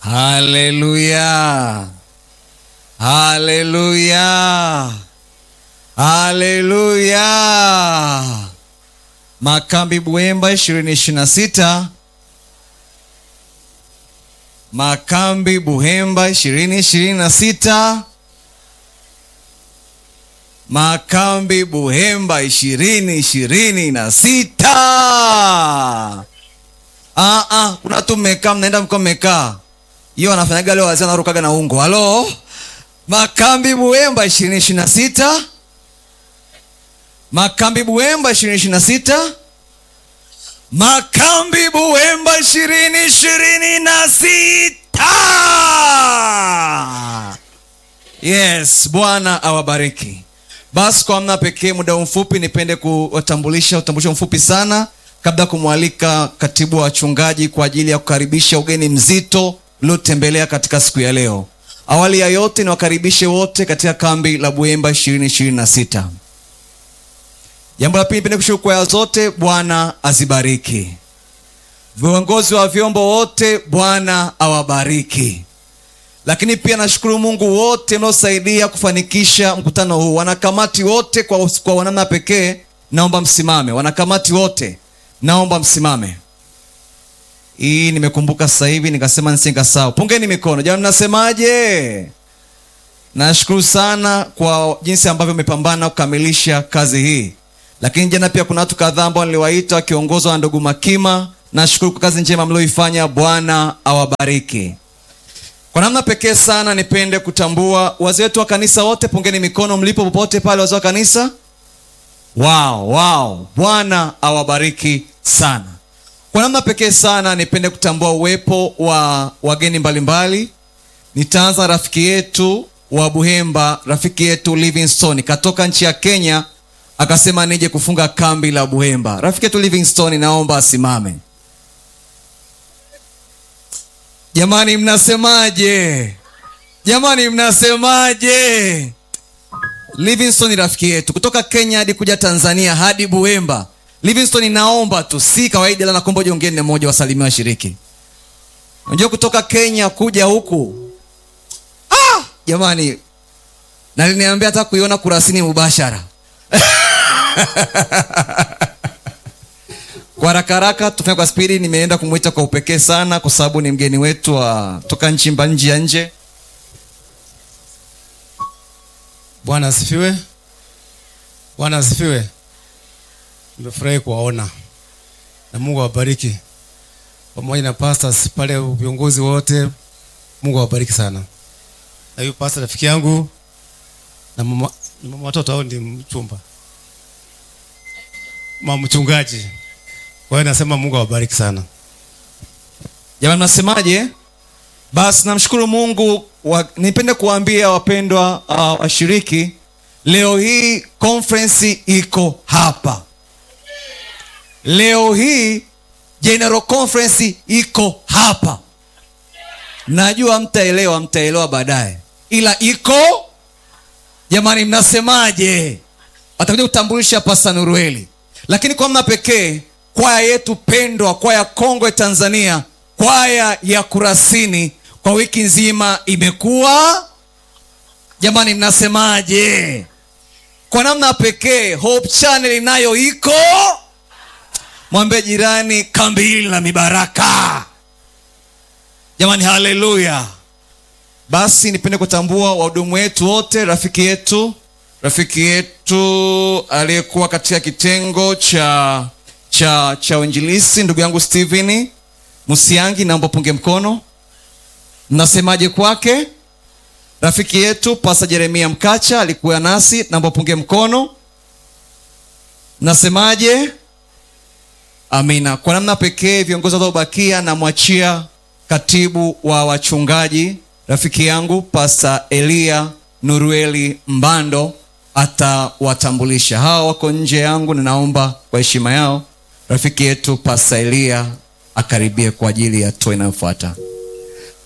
haleluya haleluya haleluya makambi buemba ishirini ishiri na sita makambi buhemba ishirini ishirini na sita makambi buhemba ishirini ishirini na sita Ah, ah, kuna watu mmekaa mnaenda mko mmekaa hiyo wanafanyaga leo wazee wanarukaga na ungo halo makambi buemba ishirini ishirini na sita makambi buemba ishirini ishirini na sita makambi buemba ishirini ishirini na sita yes bwana awabariki basi kwa namna pekee muda mfupi nipende kuwatambulisha utambulisho mfupi sana kabla ya kumwalika katibu wa wachungaji kwa ajili ya kukaribisha ugeni mzito uliotembelea katika siku ya leo awali ya yote niwakaribishe wote katika kambi la buemba ishirini ishirini na sita jambo la pili nipende kushukuru kwaya zote bwana azibariki viongozi wa vyombo wote bwana awabariki lakini pia nashukuru mungu wote mnaosaidia kufanikisha mkutano huu wanakamati wote kwa, kwa namna pekee naomba msimame wanakamati wote naomba msimame hii nimekumbuka sasa hivi nikasema nisingasahau pungeni mikono jamani mnasemaje nashukuru sana kwa jinsi ambavyo mmepambana kukamilisha kazi hii lakini jana pia kuna watu kadhaa ambao niliwaita wakiongozwa na ndugu makima nashukuru kwa kazi njema mlioifanya bwana awabariki kwa namna pekee sana nipende kutambua wazee wetu wa kanisa wote pungeni mikono mlipo popote pale wazee wa kanisa wow, wow. bwana awabariki sana kwa namna pekee sana nipende kutambua uwepo wa wageni mbalimbali nitaanza rafiki yetu wa buhemba rafiki yetu livingstone katoka nchi ya kenya akasema nije kufunga kambi la buhemba rafiki yetu livingstone naomba asimame jamani mnasemaje jamani mnasemaje livingstone rafiki yetu kutoka kenya hadi kuja tanzania hadi buemba livingstone naomba tu si kawaida la nakomba ujongene mmoja wasalimia washiriki unajua kutoka kenya kuja huku ah, jamani naliniambia hata kuiona kurasini mubashara kwa haraka haraka tufanye kwa spidi nimeenda kumwita kwa upekee sana kwa sababu ni mgeni wetu wa toka nchi mba nji ya nje bwana asifiwe bwana asifiwe nimefurahi kuwaona na mungu awabariki pamoja na pastors pale viongozi wote mungu awabariki sana na huyu pasta rafiki yangu na mama, ni mama watoto au ndi mchumba mama mchungaji kwa hiyo nasema mungu awabariki sana jamani mnasemaje basi namshukuru mungu wa, nipende kuwaambia wapendwa uh, washiriki leo hii conference iko hapa leo hii general conference iko hapa najua mtaelewa mtaelewa baadaye ila iko jamani mnasemaje atakuja kutambulisha pasta nurueli lakini kwa mna pekee kwaya yetu pendwa kwaya kongwe tanzania kwaya ya kurasini kwa wiki nzima imekuwa jamani mnasemaje kwa namna pekee hope channel inayo iko mwambie jirani kambi hili la mibaraka jamani haleluya basi nipende kutambua wahudumu wetu wote rafiki yetu rafiki yetu aliyekuwa katika kitengo cha cha cha uinjilisi ndugu yangu stephen musiangi naomba punge mkono mnasemaje kwake rafiki yetu pasa jeremia mkacha alikuwa nasi naomba punge mkono mnasemaje amina kwa namna pekee viongozi wanaobakia namwachia katibu wa wachungaji rafiki yangu pasta elia nurueli mbando atawatambulisha hawa wako nje yangu ninaomba kwa heshima yao rafiki yetu pasta elia akaribie kwa ajili ya hatua inayofuata